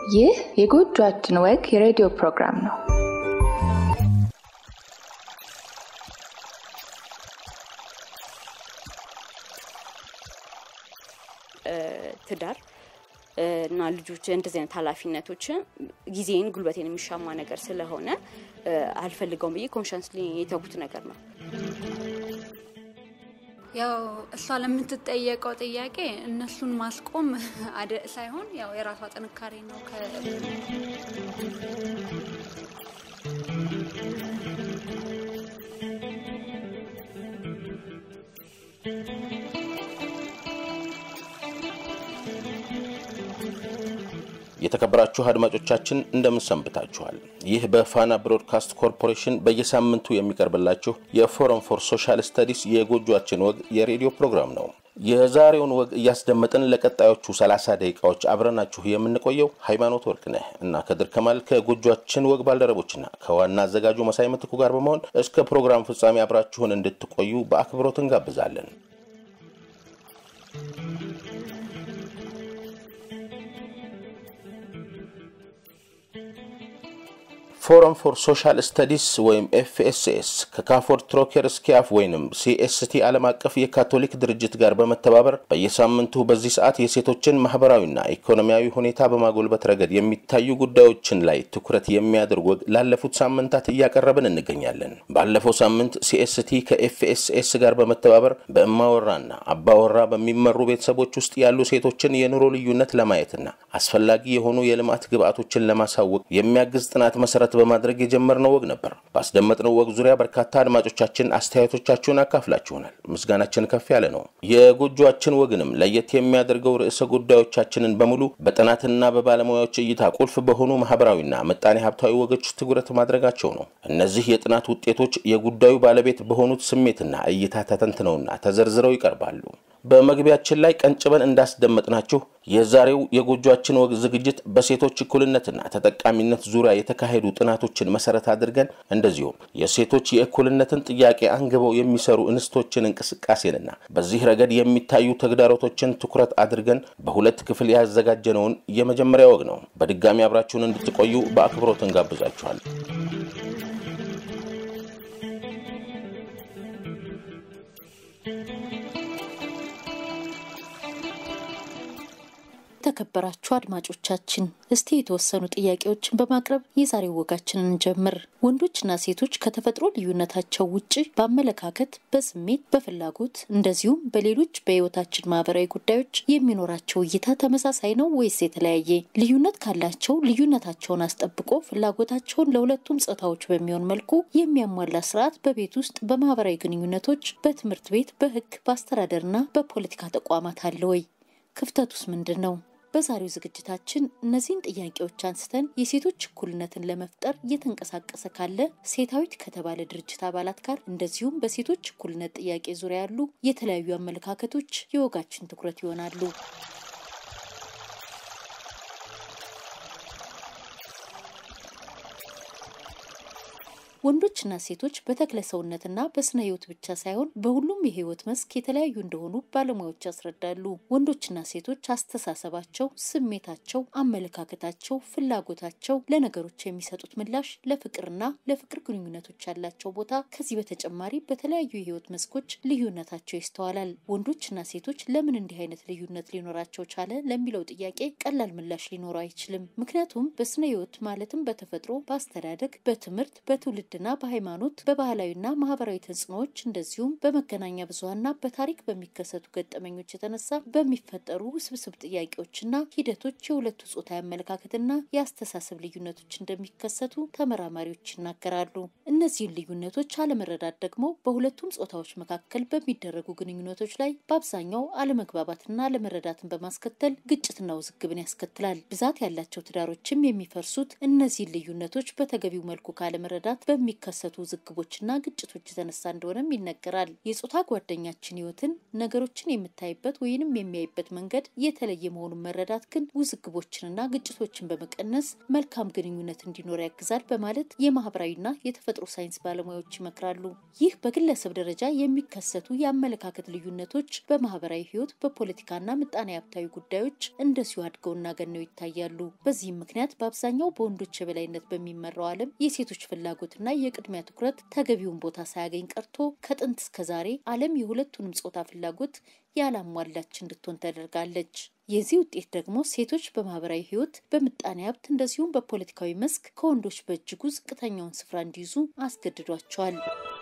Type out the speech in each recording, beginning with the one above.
ይህ የጎጆአችን ወግ የሬዲዮ ፕሮግራም ነው። ትዳር እና ልጆች እንደዚህ አይነት ኃላፊነቶችን ጊዜን ጉልበቴን የሚሻማ ነገር ስለሆነ አልፈልገውም ብዬ ኮንሻንስሊ የተውኩት ነገር ነው። ያው እሷ ለምትጠየቀው ጥያቄ እነሱን ማስቆም አደ ሳይሆን ያው የራሷ ጥንካሬ ነው። የተከበራችሁ አድማጮቻችን እንደምን ሰንብታችኋል? ይህ በፋና ብሮድካስት ኮርፖሬሽን በየሳምንቱ የሚቀርብላችሁ የፎረም ፎር ሶሻል ስተዲስ የጎጆአችን ወግ የሬዲዮ ፕሮግራም ነው። የዛሬውን ወግ እያስደመጥን ለቀጣዮቹ 30 ደቂቃዎች አብረናችሁ የምንቆየው ሃይማኖት ወርቅነህ እና ከድር ከማል ከጎጆአችን ወግ ባልደረቦችና ከዋና አዘጋጁ መሳይ ምትኩ ጋር በመሆን እስከ ፕሮግራም ፍጻሜ አብራችሁን እንድትቆዩ በአክብሮት እንጋብዛለን። ፎረም ፎር ሶሻል ስተዲስ ወይም ኤፍኤስኤስ ከካፎርድ ትሮኬር ስኪያፍ ወይንም ሲኤስቲ ዓለም አቀፍ የካቶሊክ ድርጅት ጋር በመተባበር በየሳምንቱ በዚህ ሰዓት የሴቶችን ማህበራዊና ኢኮኖሚያዊ ሁኔታ በማጎልበት ረገድ የሚታዩ ጉዳዮችን ላይ ትኩረት የሚያደርግ ወግ ላለፉት ሳምንታት እያቀረብን እንገኛለን። ባለፈው ሳምንት ሲኤስቲ ከኤፍኤስኤስ ጋር በመተባበር በእማወራና አባወራ በሚመሩ ቤተሰቦች ውስጥ ያሉ ሴቶችን የኑሮ ልዩነት ለማየትና አስፈላጊ የሆኑ የልማት ግብዓቶችን ለማሳወቅ የሚያግዝ ጥናት መሰረት በማድረግ የጀመርነው ወግ ነበር። ባስደመጥነው ወግ ዙሪያ በርካታ አድማጮቻችን አስተያየቶቻችሁን አካፍላችሁናል። ምስጋናችን ከፍ ያለ ነው። የጎጆአችን ወግንም ለየት የሚያደርገው ርዕሰ ጉዳዮቻችንን በሙሉ በጥናትና በባለሙያዎች እይታ ቁልፍ በሆኑ ማህበራዊና ምጣኔ ሀብታዊ ወጎች ትኩረት ማድረጋቸው ነው። እነዚህ የጥናት ውጤቶች የጉዳዩ ባለቤት በሆኑት ስሜትና እይታ ተተንትነውና ተዘርዝረው ይቀርባሉ። በመግቢያችን ላይ ቀንጭበን እንዳስደመጥናችሁ የዛሬው የጎጆአችን ወግ ዝግጅት በሴቶች እኩልነትና ተጠቃሚነት ዙሪያ የተካሄዱ ጥናቶችን መሰረት አድርገን እንደዚሁም የሴቶች የእኩልነትን ጥያቄ አንግበው የሚሰሩ እንስቶችን እንቅስቃሴንና በዚህ ረገድ የሚታዩ ተግዳሮቶችን ትኩረት አድርገን በሁለት ክፍል ያዘጋጀነውን የመጀመሪያ ወግ ነው። በድጋሚ አብራችሁን እንድትቆዩ በአክብሮት እንጋብዛችኋል። የተከበራችሁ አድማጮቻችን እስቲ የተወሰኑ ጥያቄዎችን በማቅረብ የዛሬው ወጋችንን እንጀምር። ወንዶችና ሴቶች ከተፈጥሮ ልዩነታቸው ውጭ በአመለካከት፣ በስሜት፣ በፍላጎት እንደዚሁም በሌሎች በሕይወታችን ማህበራዊ ጉዳዮች የሚኖራቸው እይታ ተመሳሳይ ነው ወይስ የተለያየ? ልዩነት ካላቸው ልዩነታቸውን አስጠብቆ ፍላጎታቸውን ለሁለቱም ጾታዎች በሚሆን መልኩ የሚያሟላ ስርዓት በቤት ውስጥ፣ በማህበራዊ ግንኙነቶች፣ በትምህርት ቤት፣ በሕግ፣ በአስተዳደርና በፖለቲካ ተቋማት አለ ወይ? ክፍተቱስ ምንድን ነው? በዛሬው ዝግጅታችን እነዚህን ጥያቄዎች አንስተን የሴቶች እኩልነትን ለመፍጠር እየተንቀሳቀሰ ካለ ሴታዊት ከተባለ ድርጅት አባላት ጋር እንደዚሁም በሴቶች እኩልነት ጥያቄ ዙሪያ ያሉ የተለያዩ አመለካከቶች የወጋችን ትኩረት ይሆናሉ። ወንዶችና ሴቶች በተክለ ሰውነትና በስነ ህይወት ብቻ ሳይሆን በሁሉም የህይወት መስክ የተለያዩ እንደሆኑ ባለሙያዎች ያስረዳሉ። ወንዶችና ሴቶች አስተሳሰባቸው፣ ስሜታቸው፣ አመለካከታቸው፣ ፍላጎታቸው፣ ለነገሮች የሚሰጡት ምላሽ፣ ለፍቅርና ለፍቅር ግንኙነቶች ያላቸው ቦታ ከዚህ በተጨማሪ በተለያዩ የህይወት መስኮች ልዩነታቸው ይስተዋላል። ወንዶችና ሴቶች ለምን እንዲህ አይነት ልዩነት ሊኖራቸው ቻለ ለሚለው ጥያቄ ቀላል ምላሽ ሊኖረው አይችልም። ምክንያቱም በስነ ህይወት ማለትም በተፈጥሮ፣ በአስተዳደግ፣ በትምህርት፣ በትውልድ ና በሃይማኖት በባህላዊና ማህበራዊ ተጽዕኖዎች እንደዚሁም በመገናኛ ብዙሀንና በታሪክ በሚከሰቱ ገጠመኞች የተነሳ በሚፈጠሩ ውስብስብ ጥያቄዎችና ሂደቶች የሁለቱ ጾታ አመለካከትና የአስተሳሰብ ልዩነቶች እንደሚከሰቱ ተመራማሪዎች ይናገራሉ። እነዚህን ልዩነቶች አለመረዳት ደግሞ በሁለቱም ጾታዎች መካከል በሚደረጉ ግንኙነቶች ላይ በአብዛኛው አለመግባባትና አለመረዳትን በማስከተል ግጭትና ውዝግብን ያስከትላል። ብዛት ያላቸው ትዳሮችም የሚፈርሱት እነዚህን ልዩነቶች በተገቢው መልኩ ካለመረዳት በሚከሰቱ ውዝግቦችና ግጭቶች የተነሳ እንደሆነም ይነገራል። የጾታ ጓደኛችን ህይወትን ነገሮችን የምታይበት ወይንም የሚያይበት መንገድ የተለየ መሆኑን መረዳት ግን ውዝግቦችንና ግጭቶችን በመቀነስ መልካም ግንኙነት እንዲኖር ያግዛል በማለት የማህበራዊና የተፈጥሮ ሳይንስ ባለሙያዎች ይመክራሉ። ይህ በግለሰብ ደረጃ የሚከሰቱ የአመለካከት ልዩነቶች በማህበራዊ ህይወት፣ በፖለቲካና ምጣኔ ሀብታዊ ጉዳዮች እንደዚሁ አድገውና ገነው ይታያሉ። በዚህም ምክንያት በአብዛኛው በወንዶች የበላይነት በሚመራው ዓለም የሴቶች ፍላጎትና የቅድሚያ ትኩረት ተገቢውን ቦታ ሳያገኝ ቀርቶ ከጥንት እስከ ዛሬ ዓለም የሁለቱንም ጾታ ፍላጎት ያላሟላች እንድትሆን ተደርጋለች። የዚህ ውጤት ደግሞ ሴቶች በማህበራዊ ህይወት፣ በምጣኔ ሀብት እንደዚሁም በፖለቲካዊ መስክ ከወንዶች በእጅጉ ዝቅተኛውን ስፍራ እንዲይዙ አስገድዷቸዋል።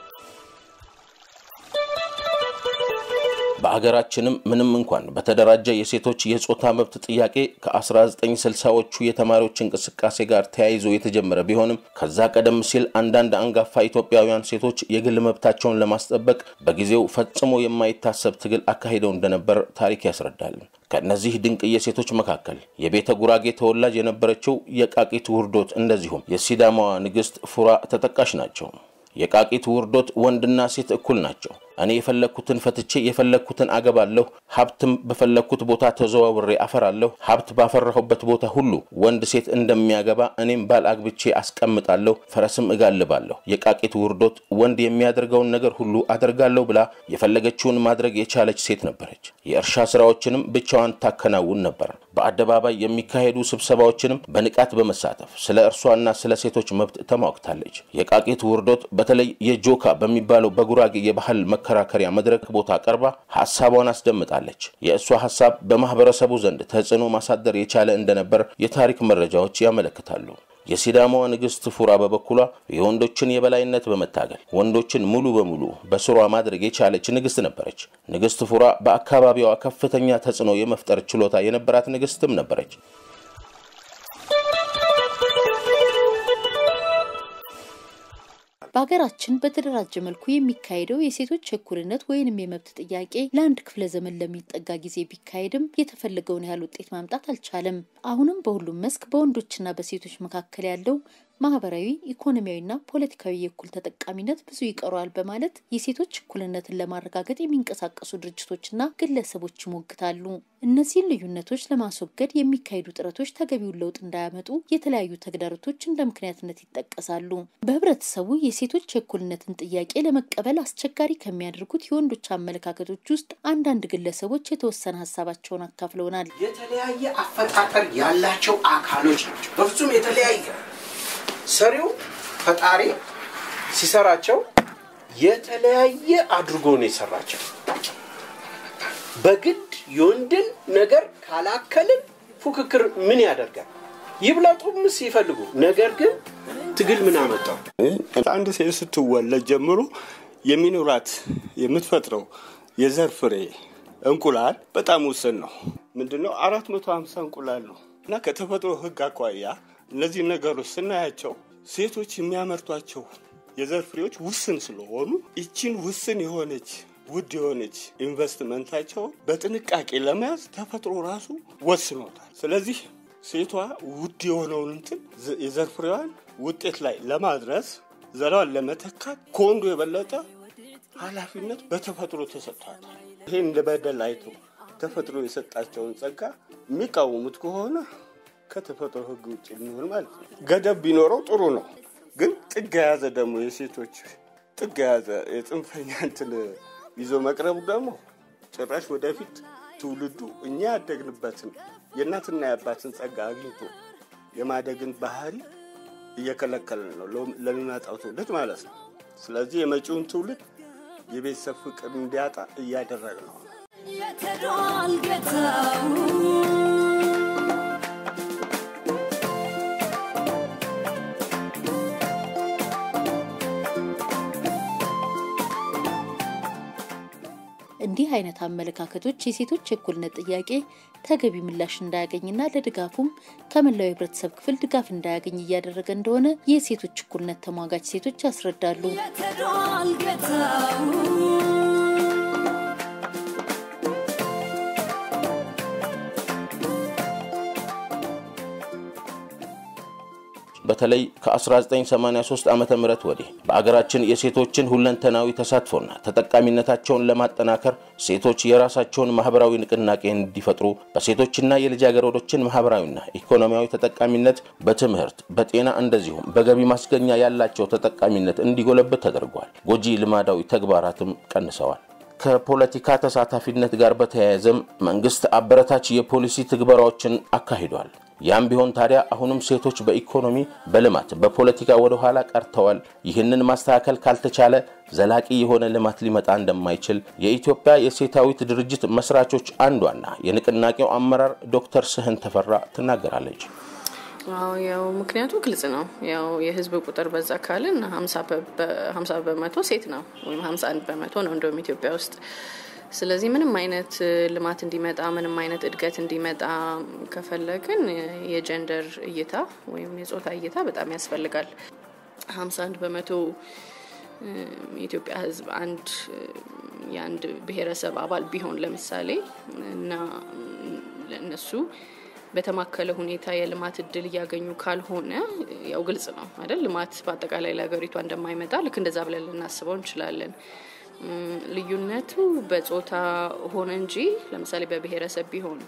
በአገራችንም ምንም እንኳን በተደራጀ የሴቶች የጾታ መብት ጥያቄ ከ1960ዎቹ የተማሪዎች እንቅስቃሴ ጋር ተያይዞ የተጀመረ ቢሆንም ከዛ ቀደም ሲል አንዳንድ አንጋፋ ኢትዮጵያውያን ሴቶች የግል መብታቸውን ለማስጠበቅ በጊዜው ፈጽሞ የማይታሰብ ትግል አካሂደው እንደነበር ታሪክ ያስረዳል። ከእነዚህ ድንቅ የሴቶች መካከል የቤተ ጉራጌ ተወላጅ የነበረችው የቃቂት ውርዶት እንደዚሁም የሲዳማዋ ንግሥት ፉራ ተጠቃሽ ናቸው። የቃቂት ውርዶት ወንድና ሴት እኩል ናቸው። እኔ የፈለግኩትን ፈትቼ የፈለግኩትን አገባለሁ፣ ሀብትም በፈለግኩት ቦታ ተዘዋውሬ አፈራለሁ። ሀብት ባፈራሁበት ቦታ ሁሉ ወንድ ሴት እንደሚያገባ እኔም ባል አግብቼ አስቀምጣለሁ፣ ፈረስም እጋልባለሁ። የቃቂት ውርዶት ወንድ የሚያደርገውን ነገር ሁሉ አደርጋለሁ ብላ የፈለገችውን ማድረግ የቻለች ሴት ነበረች። የእርሻ ስራዎችንም ብቻዋን ታከናውን ነበር። በአደባባይ የሚካሄዱ ስብሰባዎችንም በንቃት በመሳተፍ ስለ እርሷና ስለ ሴቶች መብት ተሟግታለች። የቃቂት ውርዶት በተለይ የጆካ በሚባለው በጉራጌ የባህል መከራከሪያ መድረክ ቦታ ቀርባ ሀሳቧን አስደምጣለች። የእሷ ሀሳብ በማህበረሰቡ ዘንድ ተጽዕኖ ማሳደር የቻለ እንደነበር የታሪክ መረጃዎች ያመለክታሉ። የሲዳማዋ ንግሥት ፉራ በበኩሏ የወንዶችን የበላይነት በመታገል ወንዶችን ሙሉ በሙሉ በስሯ ማድረግ የቻለች ንግሥት ነበረች። ንግሥት ፉራ በአካባቢዋ ከፍተኛ ተጽዕኖ የመፍጠር ችሎታ የነበራት ንግሥትም ነበረች። በሀገራችን በተደራጀ መልኩ የሚካሄደው የሴቶች እኩልነት ወይንም የመብት ጥያቄ ለአንድ ክፍለ ዘመን ለሚጠጋ ጊዜ ቢካሄድም የተፈለገውን ያህል ውጤት ማምጣት አልቻለም። አሁንም በሁሉም መስክ በወንዶችና በሴቶች መካከል ያለው ማህበራዊ፣ ኢኮኖሚያዊና ፖለቲካዊ የእኩል ተጠቃሚነት ብዙ ይቀረዋል በማለት የሴቶች እኩልነትን ለማረጋገጥ የሚንቀሳቀሱ ድርጅቶችና ግለሰቦች ይሞግታሉ። እነዚህን ልዩነቶች ለማስወገድ የሚካሄዱ ጥረቶች ተገቢውን ለውጥ እንዳያመጡ የተለያዩ ተግዳሮቶች እንደ ምክንያትነት ይጠቀሳሉ። በህብረተሰቡ የሴቶች የእኩልነትን ጥያቄ ለመቀበል አስቸጋሪ ከሚያደርጉት የወንዶች አመለካከቶች ውስጥ አንዳንድ ግለሰቦች የተወሰነ ሀሳባቸውን አካፍለውናል። የተለያየ አፈጣጠር ያላቸው አካሎች ናቸው። በፍጹም የተለያየ ሰሪው ፈጣሪ ሲሰራቸው የተለያየ አድርጎ ነው የሰራቸው። በግድ የወንድን ነገር ካላከልን ፉክክር ምን ያደርጋል? ይብለጡም ሲፈልጉ። ነገር ግን ትግል ምን አመጣው? አንድ ሴት ስትወለድ ጀምሮ የሚኖራት የምትፈጥረው የዘር ፍሬ እንቁላል በጣም ውስን ነው። ምንድነው? አራት መቶ ሀምሳ እንቁላል ነው እና ከተፈጥሮ ህግ አኳያ እነዚህ ነገሮች ስናያቸው ሴቶች የሚያመርቷቸው የዘር ፍሬዎች ውስን ስለሆኑ ይችን ውስን የሆነች ውድ የሆነች ኢንቨስትመንታቸውን በጥንቃቄ ለመያዝ ተፈጥሮ ራሱ ወስኖታል። ስለዚህ ሴቷ ውድ የሆነውን እንትን የዘር ፍሬዋን ውጤት ላይ ለማድረስ ዘራዋን ለመተካት ከወንዱ የበለጠ ኃላፊነት በተፈጥሮ ተሰጥቷታል። ይህን እንደ በደል አይተው ተፈጥሮ የሰጣቸውን ጸጋ የሚቃወሙት ከሆነ ከተፈጥሮ ህግ ውጭ የሚሆን ማለት ነው። ገደብ ቢኖረው ጥሩ ነው። ግን ጥግ የያዘ ደግሞ የሴቶች ጥግ የያዘ የጽንፈኛ እንትን ይዞ መቅረቡ ደግሞ ጭራሽ ወደፊት ትውልዱ እኛ ያደግንበትን የእናትና የአባትን ጸጋ አግኝቶ የማደግን ባህሪ እየከለከልን ነው ለሚመጣው ትውልድ ማለት ነው። ስለዚህ የመጪውን ትውልድ የቤተሰብ ፍቅር እንዲያጣ እያደረግ ነው። የተዷል ጌታው እንዲህ አይነት አመለካከቶች የሴቶች የእኩልነት ጥያቄ ተገቢ ምላሽ እንዳያገኝና ለድጋፉም ከመላው የህብረተሰብ ክፍል ድጋፍ እንዳያገኝ እያደረገ እንደሆነ የሴቶች እኩልነት ተሟጋች ሴቶች ያስረዳሉ። የተዷል ጌታው በተለይ ከ1983 ዓ ም ወዲህ በአገራችን የሴቶችን ሁለንተናዊ ተሳትፎና ተጠቃሚነታቸውን ለማጠናከር ሴቶች የራሳቸውን ማህበራዊ ንቅናቄ እንዲፈጥሩ በሴቶችና የልጃገረዶችን ማህበራዊና ኢኮኖሚያዊ ተጠቃሚነት በትምህርት፣ በጤና እንደዚሁም በገቢ ማስገኛ ያላቸው ተጠቃሚነት እንዲጎለብት ተደርጓል። ጎጂ ልማዳዊ ተግባራትም ቀንሰዋል። ከፖለቲካ ተሳታፊነት ጋር በተያያዘም መንግስት አበረታች የፖሊሲ ትግበራዎችን አካሂዷል። ያም ቢሆን ታዲያ አሁንም ሴቶች በኢኮኖሚ፣ በልማት፣ በፖለቲካ ወደ ኋላ ቀርተዋል። ይህንን ማስተካከል ካልተቻለ ዘላቂ የሆነ ልማት ሊመጣ እንደማይችል የኢትዮጵያ የሴታዊት ድርጅት መስራቾች አንዷና የንቅናቄው አመራር ዶክተር ስህን ተፈራ ትናገራለች። አዎ ያው ምክንያቱ ግልጽ ነው። ያው የህዝብ ቁጥር በዛ ካልን ሀምሳ በመቶ ሴት ነው ወይም ሀምሳ አንድ በመቶ ነው እንደውም ኢትዮጵያ ውስጥ። ስለዚህ ምንም አይነት ልማት እንዲመጣ ምንም አይነት እድገት እንዲመጣ ከፈለግን የጀንደር እይታ ወይም የጾታ እይታ በጣም ያስፈልጋል። ሀምሳ አንድ በመቶ የኢትዮጵያ ህዝብ አንድ የአንድ ብሔረሰብ አባል ቢሆን ለምሳሌ እና ለእነሱ በተማከለ ሁኔታ የልማት እድል እያገኙ ካልሆነ ያው ግልጽ ነው አይደል? ልማት በአጠቃላይ ለሀገሪቷ እንደማይመጣ ልክ እንደዛ ብለን ልናስበው እንችላለን። ልዩነቱ በጾታ ሆነ እንጂ ለምሳሌ በብሔረሰብ ቢሆን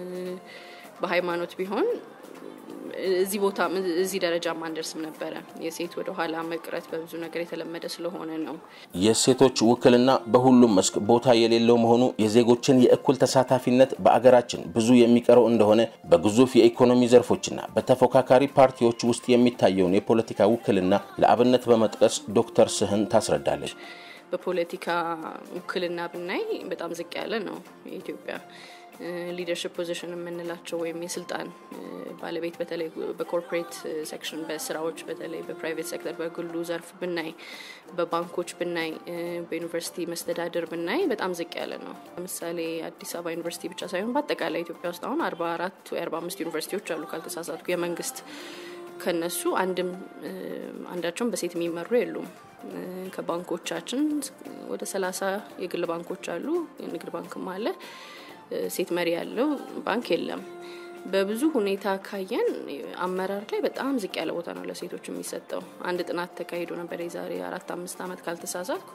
በሃይማኖት ቢሆን እዚህ ቦታ እዚህ ደረጃ ማንደርስም ነበረ። የሴት ወደ ኋላ መቅረት በብዙ ነገር የተለመደ ስለሆነ ነው። የሴቶች ውክልና በሁሉም መስክ ቦታ የሌለው መሆኑ የዜጎችን የእኩል ተሳታፊነት በአገራችን ብዙ የሚቀረው እንደሆነ በግዙፍ የኢኮኖሚ ዘርፎችና በተፎካካሪ ፓርቲዎች ውስጥ የሚታየውን የፖለቲካ ውክልና ለአብነት በመጥቀስ ዶክተር ስህን ታስረዳለች። በፖለቲካ ውክልና ብናይ በጣም ዝቅ ያለ ነው የኢትዮጵያ ሊደርሽፕ ፖዚሽን የምንላቸው ወይም የስልጣን ባለቤት በተለይ በኮርፖሬት ሴክሽን በስራዎች በተለይ በፕራይቬት ሴክተር በግሉ ዘርፍ ብናይ፣ በባንኮች ብናይ፣ በዩኒቨርሲቲ መስተዳድር ብናይ በጣም ዝቅ ያለ ነው። ለምሳሌ አዲስ አበባ ዩኒቨርሲቲ ብቻ ሳይሆን በአጠቃላይ ኢትዮጵያ ውስጥ አሁን አርባ አራት ወይ አርባ አምስት ዩኒቨርሲቲዎች አሉ ካልተሳሳትኩ የመንግስት ከነሱ አንድም አንዳቸውም በሴት የሚመሩ የሉም። ከባንኮቻችን ወደ ሰላሳ የግል ባንኮች አሉ። የንግድ ባንክም አለ። ሴት መሪ ያለው ባንክ የለም። በብዙ ሁኔታ ካየን አመራር ላይ በጣም ዝቅ ያለ ቦታ ነው ለሴቶች የሚሰጠው። አንድ ጥናት ተካሂዶ ነበር የዛሬ አራት አምስት ዓመት ካልተሳሳትኩ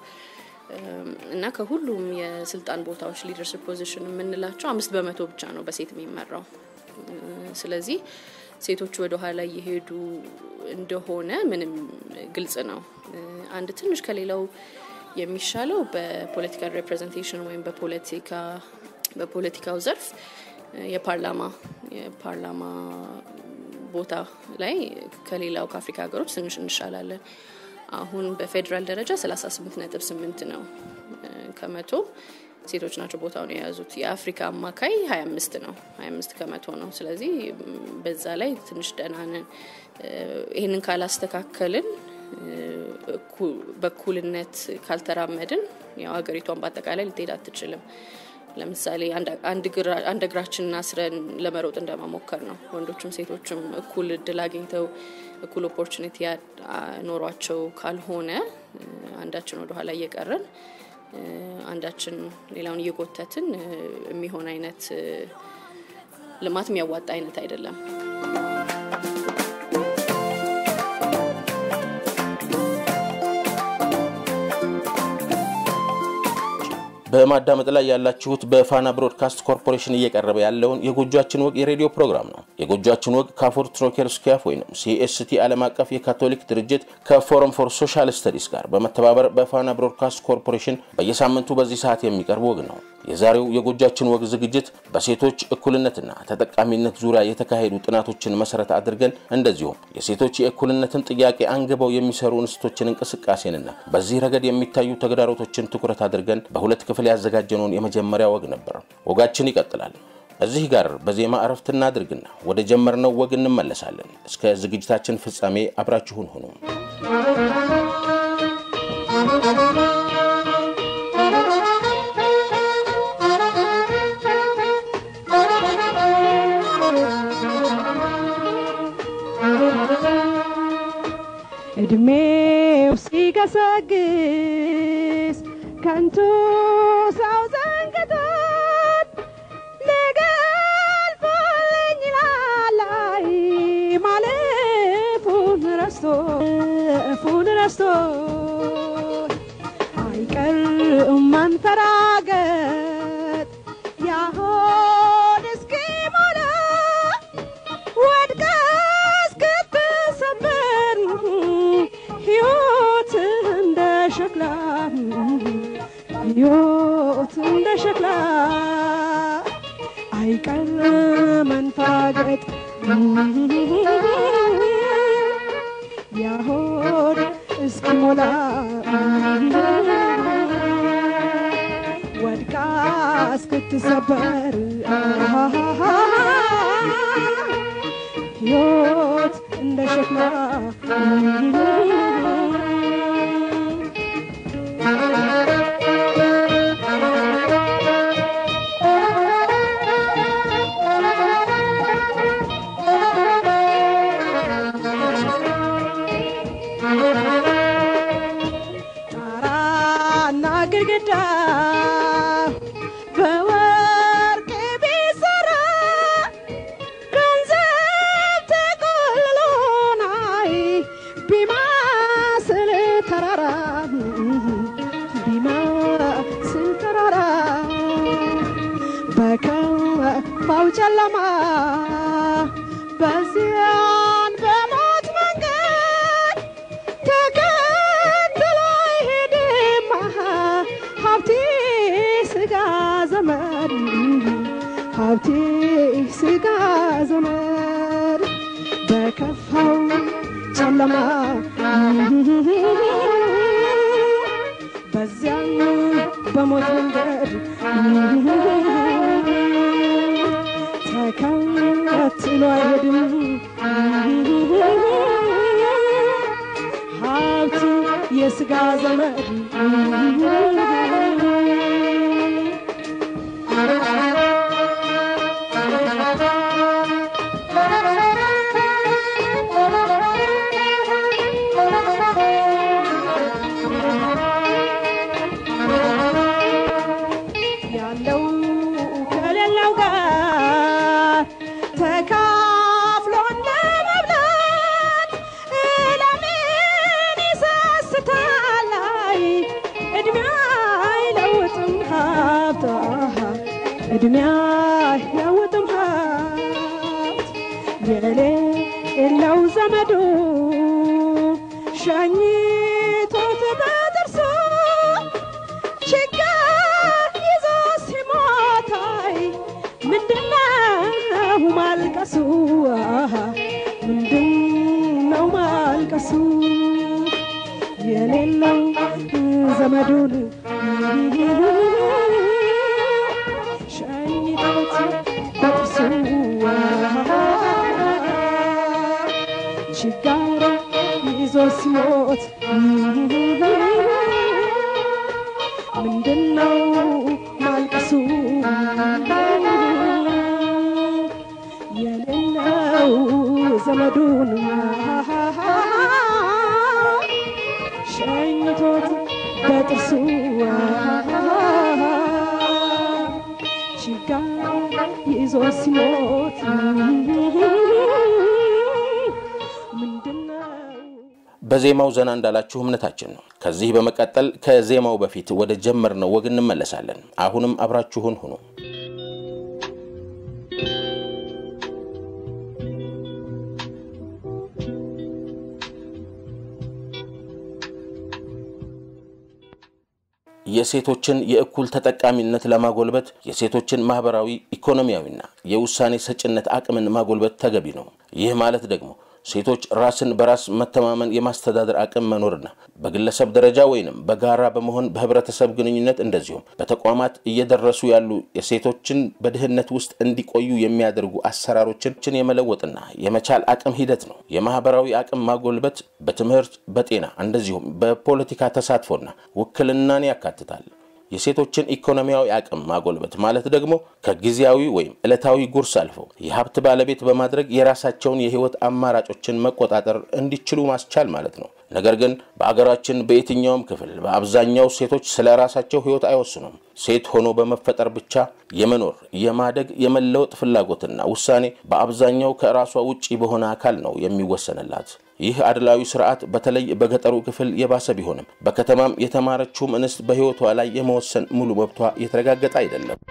እና ከሁሉም የስልጣን ቦታዎች ሊደርሽፕ ፖዚሽን የምንላቸው አምስት በመቶ ብቻ ነው በሴት የሚመራው። ስለዚህ ሴቶች ወደ ኋላ እየሄዱ እንደሆነ ምንም ግልጽ ነው። አንድ ትንሽ ከሌላው የሚሻለው በፖለቲካል ሪፕሬዘንቴሽን ወይም በፖለቲካ በፖለቲካው ዘርፍ የፓርላማ የፓርላማ ቦታ ላይ ከሌላው ከአፍሪካ ሀገሮች ትንሽ እንሻላለን። አሁን በፌዴራል ደረጃ 38 ነጥብ 8 ነው ከመቶ ሴቶች ናቸው ቦታውን የያዙት። የአፍሪካ አማካይ 25 ነው፣ 25 ከመቶ ነው። ስለዚህ በዛ ላይ ትንሽ ደህና ነን። ይህንን ካላስተካከልን በእኩልነት ካልተራመድን ያው ሀገሪቷን በአጠቃላይ ልትሄድ አትችልም። ለምሳሌ አንድ እግራችንን አስረን ለመሮጥ እንደመሞከር ነው። ወንዶችም ሴቶችም እኩል እድል አግኝተው እኩል ኦፖርቹኒቲ ኖሯቸው ካልሆነ አንዳችን ወደኋላ እየቀረን አንዳችን ሌላውን እየጎተትን የሚሆን አይነት ልማት የሚያዋጣ አይነት አይደለም። በማዳመጥ ላይ ያላችሁት በፋና ብሮድካስት ኮርፖሬሽን እየቀረበ ያለውን የጎጇችን ወግ የሬዲዮ ፕሮግራም ነው። የጎጇችን ወግ ከአፎር ትሮኬር ስኪያፍ ወይም ሲኤስቲ ዓለም አቀፍ የካቶሊክ ድርጅት ከፎረም ፎር ሶሻል ስተዲስ ጋር በመተባበር በፋና ብሮድካስት ኮርፖሬሽን በየሳምንቱ በዚህ ሰዓት የሚቀርብ ወግ ነው። የዛሬው የጎጇችን ወግ ዝግጅት በሴቶች እኩልነትና ተጠቃሚነት ዙሪያ የተካሄዱ ጥናቶችን መሰረት አድርገን እንደዚሁም የሴቶች የእኩልነትን ጥያቄ አንግበው የሚሰሩ እንስቶችን እንቅስቃሴንና በዚህ ረገድ የሚታዩ ተግዳሮቶችን ትኩረት አድርገን በሁለት ክፍል ያዘጋጀነውን የመጀመሪያ ወግ ነበር። ወጋችን ይቀጥላል። እዚህ ጋር በዜማ እረፍት እናድርግና ወደ ጀመርነው ወግ እንመለሳለን። እስከ ዝግጅታችን ፍጻሜ አብራችሁን ሁኑ። እድሜው ሲገሰግስ ከንቱ ሰው ዘንግቶት ነገ አልፎልኝ ይላል አይ ማለፉን አይቀር መንፋገጥ ያሆድ እስኪሞላ ወድቃ እስክትሰበር ሕይወት እንደ ሸክላ ጣራና ግድግዳ በወርቅ ቢሰራ ገንዘብ ተቆልሎ ናይ ቢማስል ተራራ ቢማስል ተራራ በከፋው ጨለማ በዚያን በሞት መንገድ ተከትሎ አይሄድም ሀብቴ ስጋ ዘመድ ሀብቴ ስጋ ዘመድ በከፋው ጨለማ በዚያን በሞት መንገድ ተከትሎ አይሄድም ሀብት የስጋ ዘመድ ያለው ከሌለው ጋር ተካፍሎ እንደመብላት ለምን ይሰስታል? አይ እድሜ አይለውጥም ሀብት እድሜ አይለውጥም ሀብት የሌለው ዘመዱ ሸኝቶት በጥርሱ ችግር ይዞ ሲሞታይ ምንድነው ማልቀሱ? አሃ፣ ምንድነው ማልቀሱ? የሌለው ዘመዱን ሸኝቶት በጥርሱ አሃ፣ ችጋር ይዞ ሲሞት ምንድነው ማልቀሱ? የሌለው ዘመዱን ሸኝቶት በጥርሱ ችጋር ይዞ ሲሞት ምንድነው በዜማው ዘና እንዳላችሁ እምነታችን ነው። ከዚህ በመቀጠል ከዜማው በፊት ወደ ጀመርነው ወግ እንመለሳለን። አሁንም አብራችሁን ሁኑ። የሴቶችን የእኩል ተጠቃሚነት ለማጎልበት የሴቶችን ማህበራዊ፣ ኢኮኖሚያዊና የውሳኔ ሰጭነት አቅምን ማጎልበት ተገቢ ነው። ይህ ማለት ደግሞ ሴቶች ራስን በራስ መተማመን የማስተዳደር አቅም መኖርና በግለሰብ ደረጃ ወይንም በጋራ በመሆን በህብረተሰብ ግንኙነት እንደዚሁም በተቋማት እየደረሱ ያሉ የሴቶችን በድህነት ውስጥ እንዲቆዩ የሚያደርጉ አሰራሮችን የመለወጥና የመቻል አቅም ሂደት ነው። የማህበራዊ አቅም ማጎልበት በትምህርት፣ በጤና እንደዚሁም በፖለቲካ ተሳትፎና ውክልናን ያካትታል። የሴቶችን ኢኮኖሚያዊ አቅም ማጎልበት ማለት ደግሞ ከጊዜያዊ ወይም ዕለታዊ ጉርስ አልፈው የሀብት ባለቤት በማድረግ የራሳቸውን የህይወት አማራጮችን መቆጣጠር እንዲችሉ ማስቻል ማለት ነው። ነገር ግን በአገራችን በየትኛውም ክፍል በአብዛኛው ሴቶች ስለ ራሳቸው ህይወት አይወስኑም። ሴት ሆኖ በመፈጠር ብቻ የመኖር የማደግ፣ የመለወጥ ፍላጎትና ውሳኔ በአብዛኛው ከራሷ ውጪ በሆነ አካል ነው የሚወሰንላት። ይህ አድላዊ ስርዓት በተለይ በገጠሩ ክፍል የባሰ ቢሆንም በከተማም የተማረችውም እንስት በህይወቷ ላይ የመወሰን ሙሉ መብቷ የተረጋገጠ አይደለም።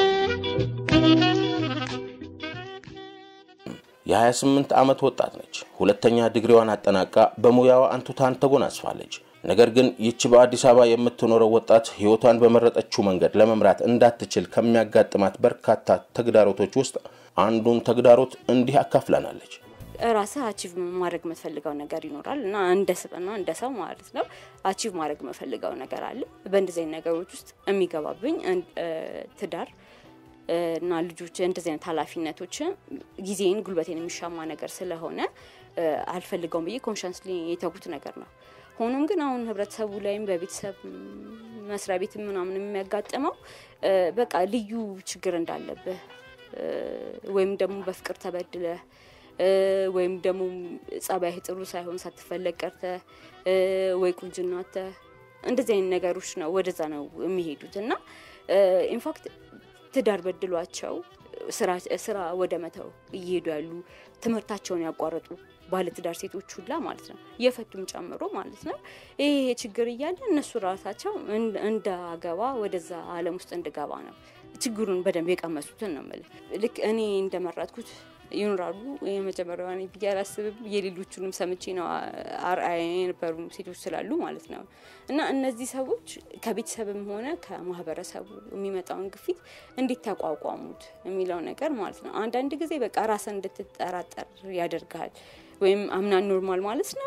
የ28 ዓመት ወጣት ነች። ሁለተኛ ዲግሪዋን አጠናቃ በሙያዋ አንቱታን ተጎናጽፋለች። ነገር ግን ይቺ በአዲስ አበባ የምትኖረው ወጣት ሕይወቷን በመረጠችው መንገድ ለመምራት እንዳትችል ከሚያጋጥማት በርካታ ተግዳሮቶች ውስጥ አንዱን ተግዳሮት እንዲህ አካፍለናለች። ራስህ አቺቭ ማድረግ የምትፈልገው ነገር ይኖራል እና እንደ ስብና እንደ ሰው ማለት ነው አቺቭ ማድረግ የምፈልገው ነገር አለ። በእንደዚህ አይነት ነገሮች ውስጥ የሚገባብኝ ትዳር እና ልጆች እንደዚህ አይነት ኃላፊነቶችን ጊዜን ጉልበቴን የሚሻማ ነገር ስለሆነ አልፈልገውም ብዬ ኮንሻንስሊ የተጉት ነገር ነው። ሆኖም ግን አሁን ህብረተሰቡ ላይም በቤተሰብ መስሪያ ቤት ምናምን የሚያጋጥመው በቃ ልዩ ችግር እንዳለብህ ወይም ደግሞ በፍቅር ተበድለህ ወይም ደግሞ ጸባይህ ጥሩ ሳይሆን ሳትፈለግ ቀርተህ ወይ ቁንጅና አጥተህ እንደዚህ አይነት ነገሮች ነው ወደዛ ነው የሚሄዱት እና ኢንፋክት ትዳር በድሏቸው ስራ ወደ መተው እየሄዱ ያሉ ትምህርታቸውን ያቋረጡ ባለትዳር ሴቶች ሁላ ማለት ነው የፈቱም ጨምሮ ማለት ነው። ይሄ ችግር እያለ እነሱ ራሳቸው እንዳገባ ወደዛ ዓለም ውስጥ እንድገባ ነው ችግሩን በደንብ የቀመሱትን ነው የምልህ። ልክ እኔ እንደመረጥኩት ይኖራሉ። የመጀመሪያዋ እኔ ብዬ አላስብም። የሌሎቹንም ሰምቼ ነው አርአያ የነበሩ ሴቶች ስላሉ ማለት ነው። እና እነዚህ ሰዎች ከቤተሰብም ሆነ ከማህበረሰቡ የሚመጣውን ግፊት እንዴት ተቋቋሙት የሚለው ነገር ማለት ነው። አንዳንድ ጊዜ በቃ ራስን እንድትጠራጠር ያደርግሃል። ወይም አምና ኖርማል ማለት ነው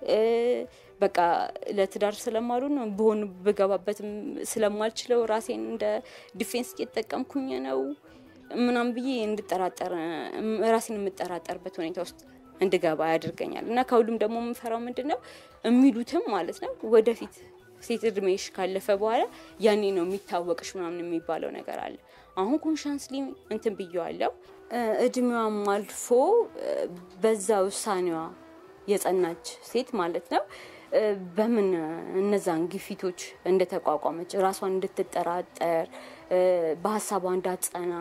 በቃ ለትዳር ስለማሉ ነው ብሆን ብገባበትም ስለማልችለው ራሴን እንደ ዲፌንስ እየተጠቀምኩኝ ነው ምናምን ብዬ እንድጠራጠር ራሴን የምጠራጠርበት ሁኔታ ውስጥ እንድገባ ያደርገኛል። እና ከሁሉም ደግሞ የምፈራው ምንድን ነው የሚሉትም ማለት ነው ወደፊት ሴት እድሜሽ ካለፈ በኋላ ያኔ ነው የሚታወቅሽ ምናምን የሚባለው ነገር አለ። አሁን ኮንሻንስሊ እንትን ብየዋለው እድሜዋም አልፎ በዛ ውሳኔዋ የጸናች ሴት ማለት ነው በምን እነዛን ግፊቶች እንደተቋቋመች ራሷን እንድትጠራጠር በሀሳቧ እንዳትጸና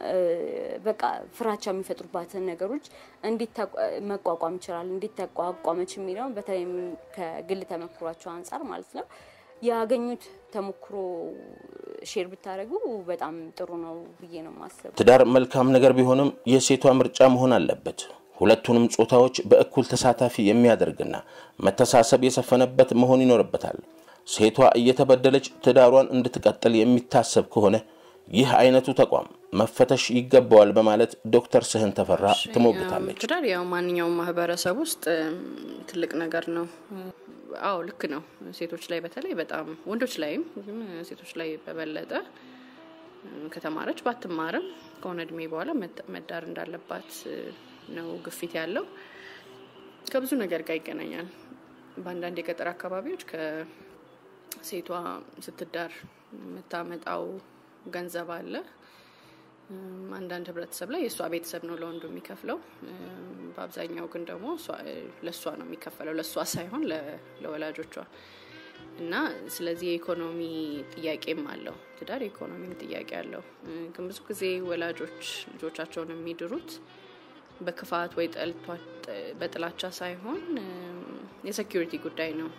በቃ ፍራቻ የሚፈጥሩባትን ነገሮች እንዴት መቋቋም ይችላል፣ እንዴት ተቋቋመች የሚለውን በተለይም ከግል ተመክሯቸው አንጻር ማለት ነው ያገኙት ተሞክሮ ሼር ብታደርጉ በጣም ጥሩ ነው ብዬ ነው ማሰብ። ትዳር መልካም ነገር ቢሆንም የሴቷ ምርጫ መሆን አለበት። ሁለቱንም ጾታዎች በእኩል ተሳታፊ የሚያደርግና መተሳሰብ የሰፈነበት መሆን ይኖርበታል። ሴቷ እየተበደለች ትዳሯን እንድትቀጥል የሚታሰብ ከሆነ ይህ አይነቱ ተቋም መፈተሽ ይገባዋል በማለት ዶክተር ስህን ተፈራ ትሞግታለች። ትዳር ያው ማንኛውም ማህበረሰብ ውስጥ ትልቅ ነገር ነው። አዎ ልክ ነው። ሴቶች ላይ በተለይ በጣም ወንዶች ላይም ግን ሴቶች ላይ በበለጠ ከተማረች ባትማርም ከሆነ እድሜ በኋላ መዳር እንዳለባት ነው ግፊት ያለው። ከብዙ ነገር ጋር ይገናኛል። በአንዳንድ የገጠር አካባቢዎች ከሴቷ ስትዳር የምታመጣው ገንዘብ አለ። አንዳንድ ህብረተሰብ ላይ የእሷ ቤተሰብ ነው ለወንዱ የሚከፍለው። በአብዛኛው ግን ደግሞ ለእሷ ነው የሚከፈለው፣ ለእሷ ሳይሆን ለወላጆቿ እና ስለዚህ የኢኮኖሚ ጥያቄም አለው። ትዳር የኢኮኖሚም ጥያቄ አለው። ግን ብዙ ጊዜ ወላጆች ልጆቻቸውን የሚድሩት በክፋት ወይ በጥላቻ ሳይሆን የሴኪሪቲ ጉዳይ ነው።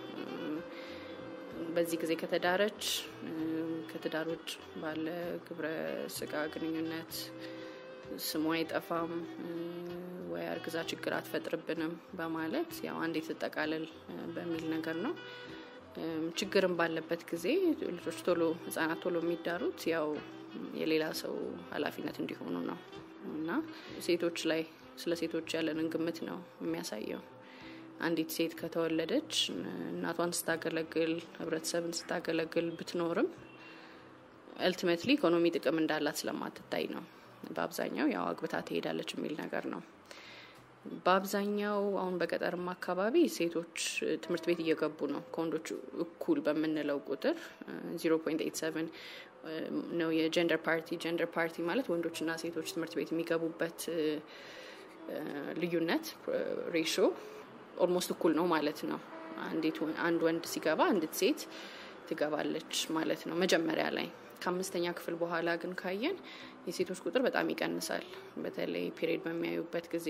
በዚህ ጊዜ ከተዳረች ከትዳር ውጭ ባለ ግብረ ስጋ ግንኙነት ስሟ አይጠፋም ወይ አርግዛ ችግር አትፈጥርብንም በማለት ያው አንዴ ትጠቃለል በሚል ነገር ነው። ችግርም ባለበት ጊዜ ልጆች ቶሎ ህጻናት ቶሎ የሚዳሩት ያው የሌላ ሰው ኃላፊነት እንዲሆኑ ነው እና ሴቶች ላይ ስለ ሴቶች ያለንን ግምት ነው የሚያሳየው። አንዲት ሴት ከተወለደች እናቷን ስታገለግል ህብረተሰብን ስታገለግል ብትኖርም አልቲሜትሊ ኢኮኖሚ ጥቅም እንዳላት ስለማትታይ ነው። በአብዛኛው ያው አግብታ ትሄዳለች የሚል ነገር ነው። በአብዛኛው አሁን በገጠርማ አካባቢ ሴቶች ትምህርት ቤት እየገቡ ነው ከወንዶች እኩል በምንለው ቁጥር 0.87 ነው የጀንደር ፓርቲ። ጀንደር ፓርቲ ማለት ወንዶችና ሴቶች ትምህርት ቤት የሚገቡበት ልዩነት ሬሾ ኦልሞስት እኩል ነው ማለት ነው። አንድ ወንድ ሲገባ አንዲት ሴት ትገባለች ማለት ነው መጀመሪያ ላይ። ከአምስተኛ ክፍል በኋላ ግን ካየን የሴቶች ቁጥር በጣም ይቀንሳል። በተለይ ፔሪድ በሚያዩበት ጊዜ፣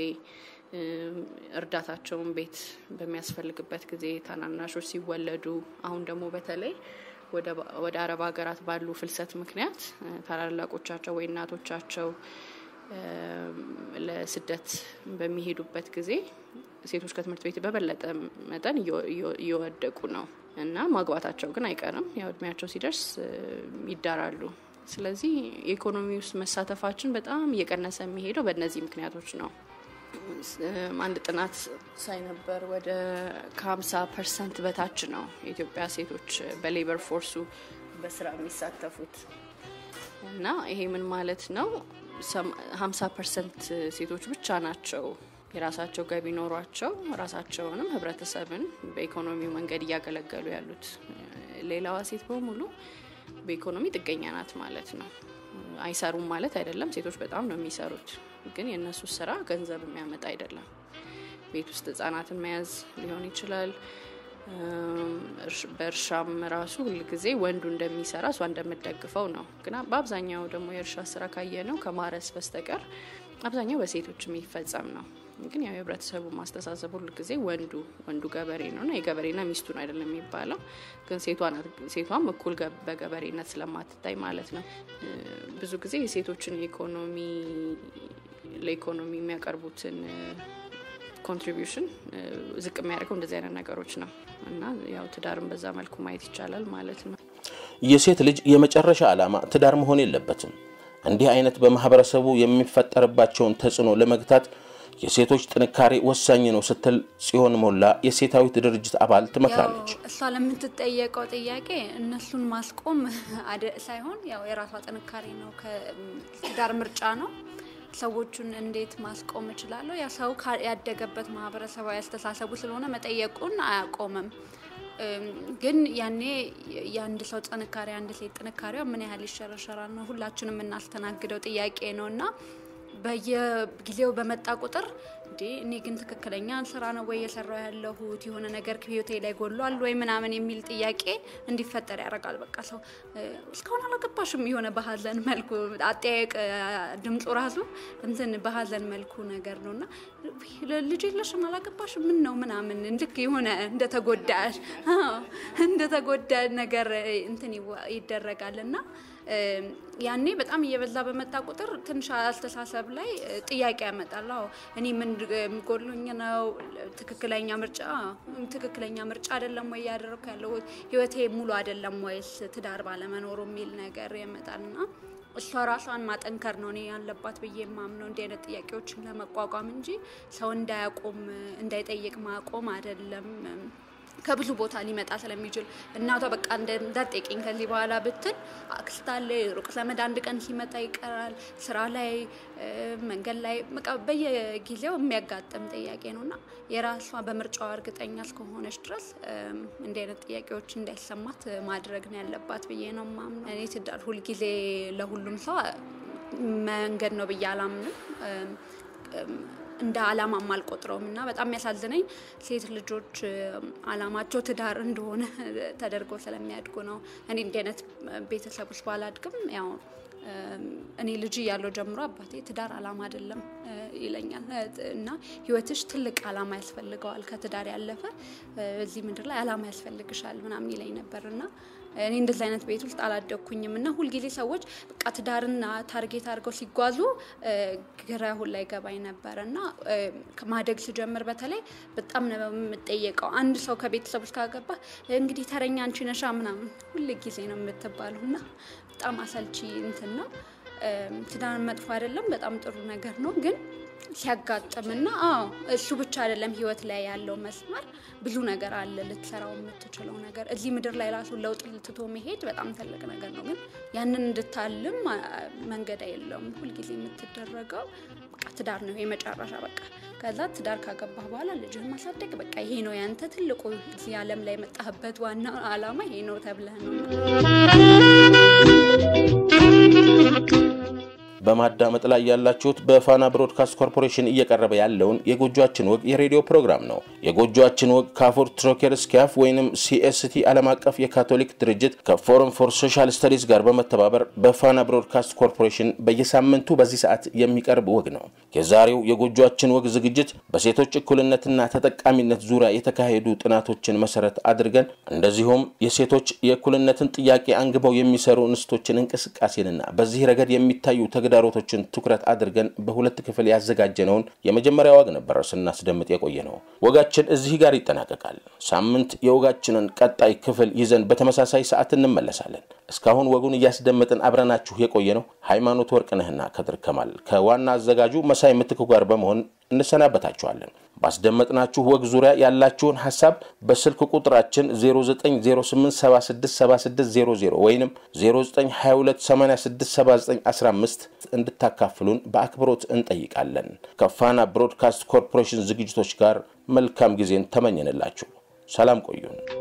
እርዳታቸውን ቤት በሚያስፈልግበት ጊዜ፣ ታናናሾች ሲወለዱ፣ አሁን ደግሞ በተለይ ወደ አረብ ሀገራት ባሉ ፍልሰት ምክንያት ታላላቆቻቸው ወይ እናቶቻቸው ለስደት በሚሄዱበት ጊዜ ሴቶች ከትምህርት ቤት በበለጠ መጠን እየወደቁ ነው እና ማግባታቸው ግን አይቀርም። ያው እድሜያቸው ሲደርስ ይዳራሉ። ስለዚህ የኢኮኖሚ ውስጥ መሳተፋችን በጣም እየቀነሰ የሚሄደው በእነዚህ ምክንያቶች ነው። አንድ ጥናት ሳይ ነበር ወደ ከ50 ፐርሰንት በታች ነው የኢትዮጵያ ሴቶች በሌበር ፎርሱ በስራ የሚሳተፉት እና ይሄ ምን ማለት ነው? 50 ፐርሰንት ሴቶች ብቻ ናቸው የራሳቸው ገቢ ኖሯቸው ራሳቸውንም ህብረተሰብን በኢኮኖሚው መንገድ እያገለገሉ ያሉት። ሌላዋ ሴት በሙሉ በኢኮኖሚ ጥገኛ ናት ማለት ነው። አይሰሩም ማለት አይደለም። ሴቶች በጣም ነው የሚሰሩት፣ ግን የእነሱ ስራ ገንዘብ የሚያመጣ አይደለም። ቤት ውስጥ ህጻናትን መያዝ ሊሆን ይችላል። በእርሻም ራሱ ሁልጊዜ ወንዱ እንደሚሰራ እሷ እንደምደግፈው ነው። ግን በአብዛኛው ደግሞ የእርሻ ስራ ካየ ነው ከማረስ በስተቀር አብዛኛው በሴቶች የሚፈጸም ነው። ግን ያው የህብረተሰቡ ማስተሳሰብ ሁሉ ጊዜ ወንዱ ወንዱ ገበሬ ነው እና የገበሬና ሚስቱን አይደለም የሚባለው። ግን ሴቷም እኩል በገበሬነት ስለማትታይ ማለት ነው። ብዙ ጊዜ የሴቶችን የኢኮኖሚ ለኢኮኖሚ የሚያቀርቡትን ኮንትሪቢሽን ዝቅ የሚያደርገው እንደዚህ አይነት ነገሮች ነው እና ያው ትዳርን በዛ መልኩ ማየት ይቻላል ማለት ነው። የሴት ልጅ የመጨረሻ ዓላማ ትዳር መሆን የለበትም። እንዲህ አይነት በማህበረሰቡ የሚፈጠርባቸውን ተጽዕኖ ለመግታት የሴቶች ጥንካሬ ወሳኝ ነው ስትል ጽዮን ሞላ የሴታዊት ድርጅት አባል ትመክራለች። እሷ ለምትጠየቀው ጥያቄ እነሱን ማስቆም ሳይሆን ያው የራሷ ጥንካሬ ነው። ትዳር ምርጫ ነው። ሰዎቹን እንዴት ማስቆም እችላለሁ? ያ ሰው ያደገበት ማህበረሰባዊ አስተሳሰቡ ስለሆነ መጠየቁን አያቆምም። ግን ያኔ የአንድ ሰው ጥንካሬ አንድ ሴት ጥንካሬዋ ምን ያህል ይሸረሸራል ነው ሁላችንም የምናስተናግደው ጥያቄ ነው እና በየጊዜው በመጣ ቁጥር እንዴ እኔ ግን ትክክለኛ ስራ ነው ወይ የሰራው ያለሁት የሆነ ነገር ህይወቴ ላይ ጎሏል ወይ ምናምን የሚል ጥያቄ እንዲፈጠር ያደርጋል። በቃ ሰው እስካሁን አላገባሽም የሆነ በሀዘን መልኩ አጠያየቅ ድምፁ ራሱ እንትን በሀዘን መልኩ ነገር ነው እና ልጅ የለሽም አላገባሽም ምን ነው ምናምን ልክ የሆነ እንደተጎዳ እንደተጎዳ ነገር እንትን ይደረጋል እና ያኔ በጣም እየበዛ በመጣ ቁጥር ትንሽ አስተሳሰብ ላይ ጥያቄ ያመጣል። አዎ እኔ ምን ጎሎኝ ነው? ትክክለኛ ምርጫ ትክክለኛ ምርጫ አይደለም ወይ እያደረኩ ያለው ህይወቴ ሙሉ አይደለም ወይስ ትዳር ባለመኖሩ የሚል ነገር ያመጣልና እሷ ራሷን ማጠንከር ነው እኔ ያለባት ብዬ የማምነው እንዲህ አይነት ጥያቄዎችን ለመቋቋም እንጂ ሰው እንዳያቆም እንዳይጠይቅ ማቆም አይደለም። ከብዙ ቦታ ሊመጣ ስለሚችል እናቷ በቃ እንዳትጠይቀኝ ከዚህ በኋላ ብትል አክስት አለ፣ ሩቅ ዘመድ አንድ ቀን ሲመጣ ይቀራል። ስራ ላይ፣ መንገድ ላይ በቃ በየጊዜው የሚያጋጥም ጥያቄ ነው እና የራሷ በምርጫዋ እርግጠኛ እስከሆነች ድረስ እንዲህ አይነት ጥያቄዎች እንዳይሰማት ማድረግ ነው ያለባት ብዬ ነው የማምነው። እኔ ትዳር ሁልጊዜ ለሁሉም ሰው መንገድ ነው ብዬ አላምንም። እንደ አላማም አልቆጥረውም እና በጣም የሚያሳዝነኝ ሴት ልጆች አላማቸው ትዳር እንደሆነ ተደርጎ ስለሚያድጉ ነው። እኔ እንዲህ አይነት ቤተሰብ ውስጥ ባላድግም ያው እኔ ልጅ እያለሁ ጀምሮ አባቴ ትዳር አላማ አይደለም ይለኛል እና ህይወትሽ ትልቅ አላማ ያስፈልገዋል፣ ከትዳር ያለፈ እዚህ ምድር ላይ አላማ ያስፈልግሻል ምናምን ይለኝ ነበር እና እኔ እንደዚህ አይነት ቤት ውስጥ አላደግኩኝም እና ሁልጊዜ ሰዎች በቃ ትዳርና ታርጌት አድርገው ሲጓዙ ግራ ሁላ ይገባኝ ነበር እና ማደግ ስጀምር በተለይ በጣም ነው የምጠየቀው። አንድ ሰው ከቤተሰብ ውስጥ ካገባ እንግዲህ ተረኛ አንቺ ነሻ ምናምን ሁል ጊዜ ነው የምትባለው እና በጣም አሰልቺ እንትን ነው። ትዳር መጥፎ አይደለም፣ በጣም ጥሩ ነገር ነው ግን ሲያጋጥምና አዎ እሱ ብቻ አይደለም ህይወት ላይ ያለው መስመር ብዙ ነገር አለ ልትሰራው የምትችለው ነገር እዚህ ምድር ላይ ራሱ ለውጥ ልትቶ መሄድ በጣም ትልቅ ነገር ነው። ግን ያንን እንድታልም መንገድ የለውም። ሁልጊዜ የምትደረገው በቃ ትዳር ነው የመጨረሻ በቃ ከዛ ትዳር ካገባህ በኋላ ልጅህን ማሳደግ በቃ ይሄ ነው ያንተ ትልቁ እዚህ ዓለም ላይ የመጣህበት ዋና አላማ ይሄ ነው ተብለህ ነው በማዳመጥ ላይ ያላችሁት በፋና ብሮድካስት ኮርፖሬሽን እየቀረበ ያለውን የጎጆአችን ወግ የሬዲዮ ፕሮግራም ነው። የጎጆአችን ወግ ከአፎር ትሮኬር ስኪያፍ ወይንም ሲኤስቲ ዓለም አቀፍ የካቶሊክ ድርጅት ከፎረም ፎር ሶሻል ስተዲስ ጋር በመተባበር በፋና ብሮድካስት ኮርፖሬሽን በየሳምንቱ በዚህ ሰዓት የሚቀርብ ወግ ነው። የዛሬው የጎጆአችን ወግ ዝግጅት በሴቶች እኩልነትና ተጠቃሚነት ዙሪያ የተካሄዱ ጥናቶችን መሰረት አድርገን እንደዚሁም የሴቶች የእኩልነትን ጥያቄ አንግበው የሚሰሩ እንስቶችን እንቅስቃሴንና በዚህ ረገድ የሚታዩ ተግዳሮቶችን ትኩረት አድርገን በሁለት ክፍል ያዘጋጀነውን የመጀመሪያ ወግ ነበር ስናስደምጥ የቆየ ነው። ወጋችን እዚህ ጋር ይጠናቀቃል። ሳምንት የወጋችንን ቀጣይ ክፍል ይዘን በተመሳሳይ ሰዓት እንመለሳለን። እስካሁን ወጉን እያስደመጥን አብረናችሁ የቆየ ነው ሃይማኖት ወርቅነህና ከድር ከማል ከዋና አዘጋጁ መሳይ ምትኩ ጋር በመሆን እንሰናበታችኋለን። ባስደመጥናችሁ ወግ ዙሪያ ያላችሁን ሀሳብ በስልክ ቁጥራችን 0908767600 ወይም 0922867915 እንድታካፍሉን በአክብሮት እንጠይቃለን። ከፋና ብሮድካስት ኮርፖሬሽን ዝግጅቶች ጋር መልካም ጊዜን ተመኘንላችሁ። ሰላም ቆዩን።